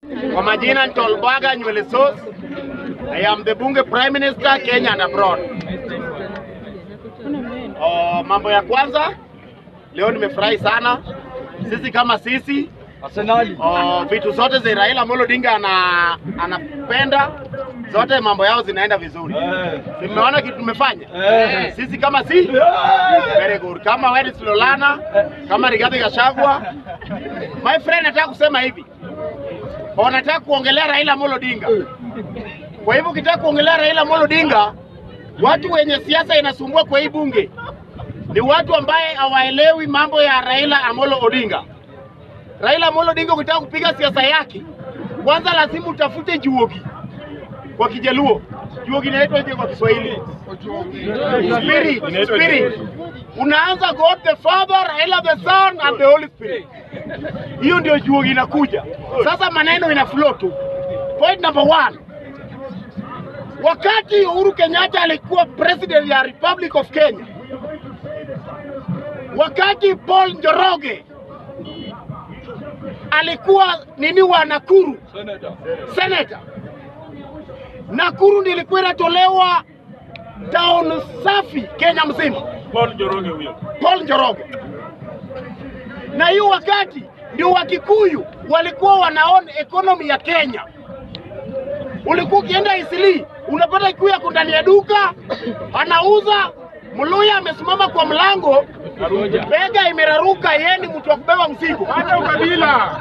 Kwa majina ni Tolbaga Nywele Sauce. I am the Bunge Prime Minister Kenya and abroad. Oh, mambo ya kwanza leo nimefurahi sana. Sisi kama sisi Arsenali. oh, vitu zote za Raila Amolo Odinga ana, anapenda zote mambo yao zinaenda vizuri. Eh. Nimeona kitu tumefanya Eh. sisi kama si very good. Kama Weris Lolana, kama Rigathi Gachagua. My friend, nataka kusema hivi, wanataka kuongelea Raila Amolo Odinga. Kwa hivyo ukitaka kuongelea Raila Amolo Odinga, watu wenye siasa inasumbua kwa hii bunge ni watu ambaye hawaelewi mambo ya Raila Amolo Odinga. Raila Amolo Odinga, ukitaka kupiga siasa yake, kwanza lazima utafute juogi kwa Kijaluo. Juogi inaitwa je kwa Kiswahili? Spirit, spirit. Unaanza God the Father, Raila the Son and the Holy Spirit. Hiyo ndio juogi inakuja. Sasa maneno ina flow tu. Point number one. Wakati Uhuru Kenyatta alikuwa president ya Republic of Kenya, wakati Paul Njoroge alikuwa nini wa Nakuru Senator. senator, Nakuru ndiyo ilikuwa inatolewa town safi Kenya mzima, Paul Njoroge huyo. Paul Njoroge. Na hiyo wakati ndio Wakikuyu walikuwa wanaona economy ya Kenya. Ulikuwa ukienda Isili unapata Kikuyu yako ndani ya duka anauza, Mluya amesimama kwa mlango, bega imeraruka, yeye ni mtu wa kubeba mzigo. Hata ukabila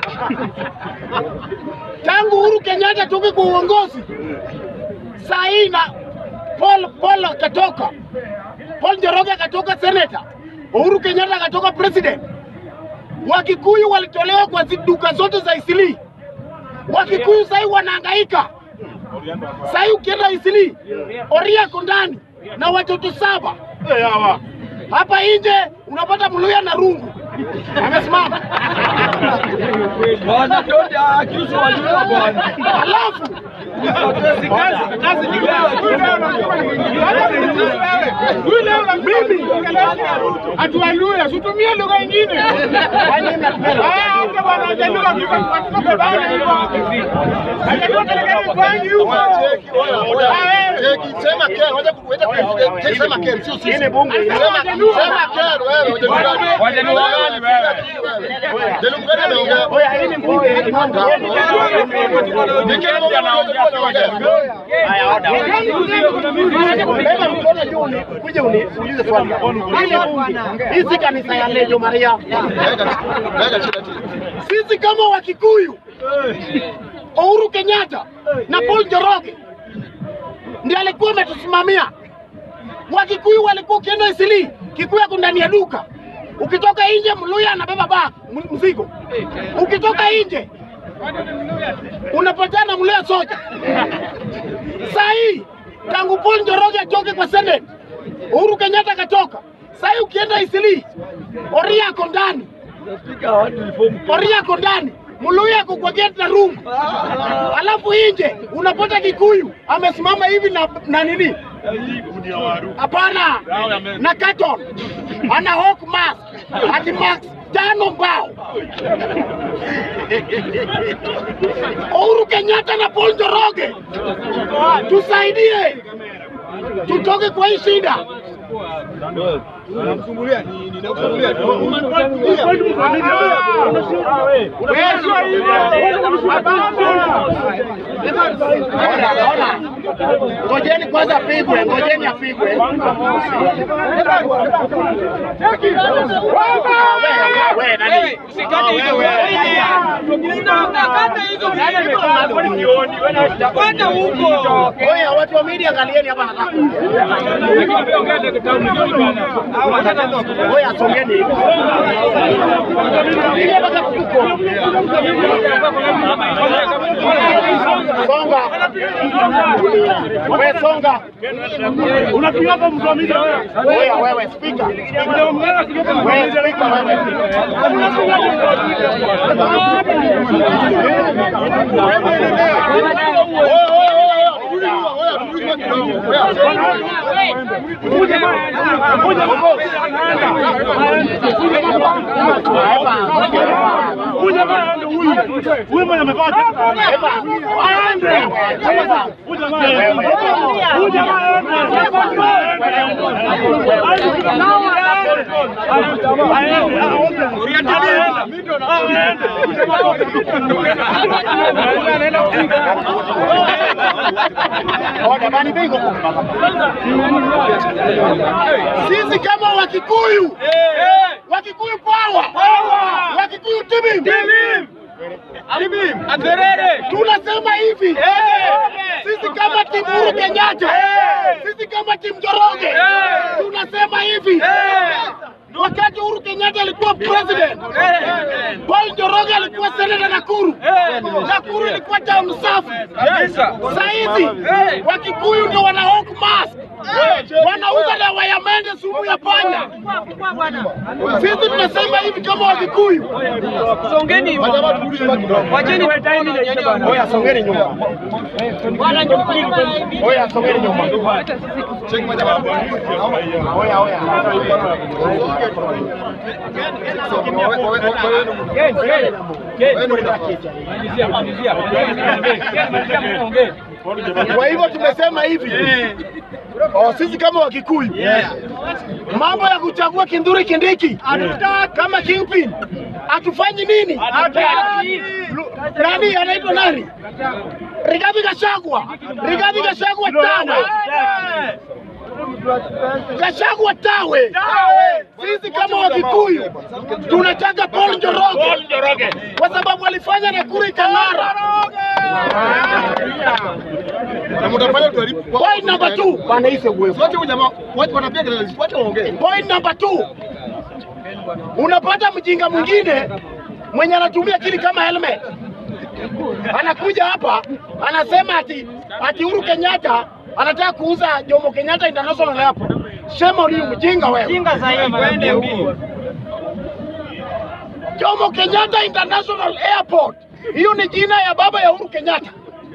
tangu Uhuru Kenyatta toke kwa uongozi saa hii na Paul Paul akatoka, Paul Njoroge akatoka senator, Uhuru Kenyatta akatoka president. Wakikuyu walitolewa kwa zi- duka zote za Isili. Wakikuyu sasa hivi wanahangaika. Sasa hivi ukienda Isili, Oria ako ndani na watoto saba. Hapa nje unapata Mluya na rungu amesimama, Bwana don't accuse wajua bwana. alafu mimi Atualuya, situmie lugha ingine. Yaani mnatupenda. Ah, hata bwana hajaluka kifa kwa bana hivyo. Hajaluka pelekeni kwangi huko. Sema Ken, wacha kuweza kufikia. Sema Ken, sio hii sisi. ni bunge. Sema sema Ken wewe, wajaluka. Wajaluka gani wewe? Jaluka gani ameongea? Oya, hii ni bunge. Hii ni bunge. Ni Ken anaongea. Haya, oda, oda. Beba mkono juu uni- ukuje uni- uulize swali. Hii ni bunge. Hii si kanisa ya Lejo Maria. Weka weka chini chini. Sisi kama Wakikuyu, Uhuru Kenyatta na Paul Njoroge ndiye alikuwa ametusimamia. Wakikuyu walikuwa ukienda Isili, Kikuyu ako ndani ya duka, ukitoka nje Mluya anabeba bag m- mzigo, ukitoka nje unapatana Mluya soja. Saa hii tangu Paul Njoroge atoke kwa Senate, Uhuru Kenyatta akatoka. Saa hii ukienda Isili, Oria ako ndani Spika watu reform. Oria ako ndani, Mluya ako kwa gate na room, alafu nje unapata Kikuyu amesimama hivi na, na nini hapana, na carton ana hawk mask ati max tano mbao. Uhuru Kenyatta na Paul Njoroge, tusaidie tutoke kwa hii shida. Ona, ona. Ngojeni kwanza apigwe, ngojeni apigwe. Wewe, wewe, nani? Oya, watu wa media angalieni hapa nataka. Oya, songeni hivi. Ile mpaka kuko. Songa. Wewe songa. Unapiga hapo mtu wa media wewe. Oya, wewe speaker. Wewe speaker wewe. huyu. Huyu mwenye amevaa jacket. Aende. Huyu jamaa aende. Huyu jamaa Sisi kama Wakikuyu, Wakikuyu power, Wakikuyu timim, tunasema hivi, sisi kama timu Uhuru Kenyatta, sisi kama timu Njoroge, tunasema hivi, wakati Uhuru Kenyatta alikuwa president, Paul Njoroge alikuwa seneta Nakuru, Nakuru ilikuwa town safi. Saa hizi Wakikuyu ndio wana hawk mask, wanauza dawa ya mende, sumu ya panya. Sisi tunasema hivi kama Wakikuyu, Songeni wacheni oya, songeni nyuma, oya, songeni nyuma, oya, oya. Kwa hivyo tumesema hivi oh, sisi kama Wakikuyu mambo ya kuchagua Kinduri Kindiki kama kingpin hatufanyi nini? Lu- Nani anaitwa nani? Rigathi Gachagua, Rigathi Gachagua tawe, Gachagua tawe. Sisi kama Wakikuyu tunataka Paul Njoroge kwa sababu alifanya Nakuru ikang'ara. Na mtafanya tuharibu. Point number two, bana hii uwezo. Wote huyu jamaa, wote wanapiga kelele, wote waongee. Point number two, unapata mjinga mwingine mwenye anatumia akili kama helmet, anakuja hapa anasema ati ati Uhuru Kenyatta anataka kuuza Jomo Kenyatta International Airport. Shema uliyo mjinga wewe. Jinga sahihi kwende mbio. Jomo Kenyatta International Airport, hiyo ni jina ya baba ya Uhuru Kenyatta.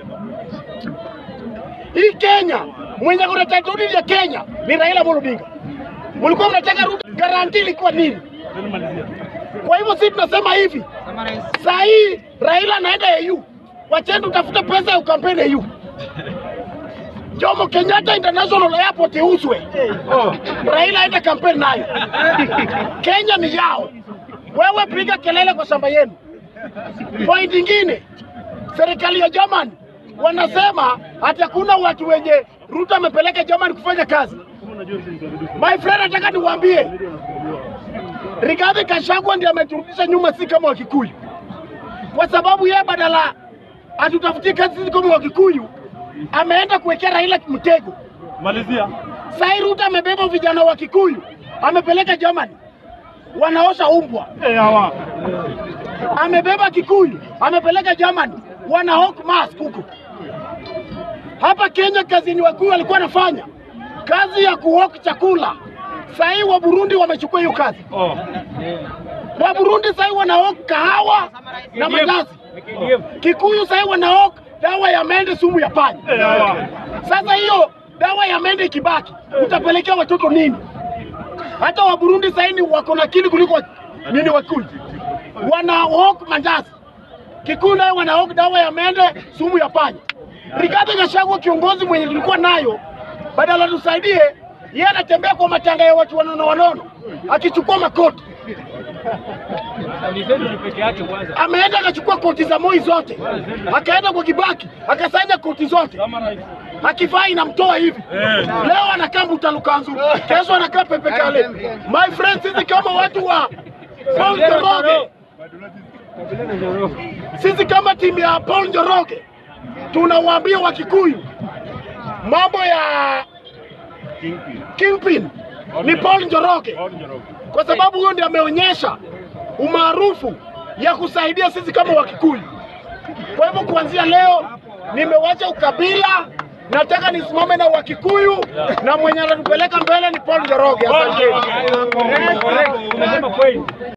Hii Kenya mwenye kuna title deed ya Kenya ni Raila Amolo Odinga. Mlikuwa mnataka Ruto, garanti ilikuwa nini? Kwa hivyo sisi tunasema hivi, saa hii Raila anaenda AU, wacheni utafuta pesa ya ukampeni AU. Jomo Kenyatta International Airport iuzwe, Raila aende kampeni nayo. Kenya ni yao, wewe piga kelele kwa shamba yenu. Point ingine, serikali ya German wanasema hata kuna watu wenye Ruto amepeleka German kufanya kazi. My friend, nataka niwaambie Rigathi Gachagua ndiye ameturudisha nyuma, si kama Wakikuyu, kwa sababu yeye badala atutafutie kazi sisi kama Wakikuyu ameenda kuwekea Raila mtego. Malizia. Sai Ruto amebeba vijana wa Kikuyu amepeleka Germany, wanaosha umbwa. Eh, hawa. Amebeba Kikuyu amepeleka Germany, wana hawk mask huko. Hapa Kenya kazi ni Wakikuyu walikuwa wanafanya kazi ya kuhawk chakula. Sahii wa Burundi wamechukua hiyo kazi. Oh. Wa Burundi sahii wana hawk kahawa na mandazi. Kikuyu sahii wana hawk dawa ya mende, sumu ya panya. Eh, hawa. Sasa hiyo dawa ya mende ikibaki, utapelekea watoto nini? Hata wa Burundi sasa hivi wako na akili kuliko nini Wakikuyu. Wana hawk mandazi, Kikuyu nayo wana hawk dawa ya mende, sumu ya panya. Rigathi Gachagua kiongozi mwenye tulikuwa nayo, badala tusaidie, yeye anatembea kwa matanga ya watu wanono wanono, akichukua makoti ameenda akachukua koti za Moi zote, akaenda kwa Kibaki akasanya koti zote, akivaa inamtoa hivi. Leo anakaa Mutalukanzu, kesho anakaa Pepe Kale. My friend, sisi kama watu wa Paul Njoroge, sisi kama timu ya Paul Njoroge tunawaambia Wakikuyu mambo ya kingpin ni Paul Njoroge kwa sababu huyo ndiye ameonyesha umaarufu ya kusaidia sisi kama Wakikuyu. Kwa hivyo kuanzia leo nimewacha ukabila, nataka nisimame na Wakikuyu na mwenye anatupeleka mbele ni Paul Njoroge. Asanteni.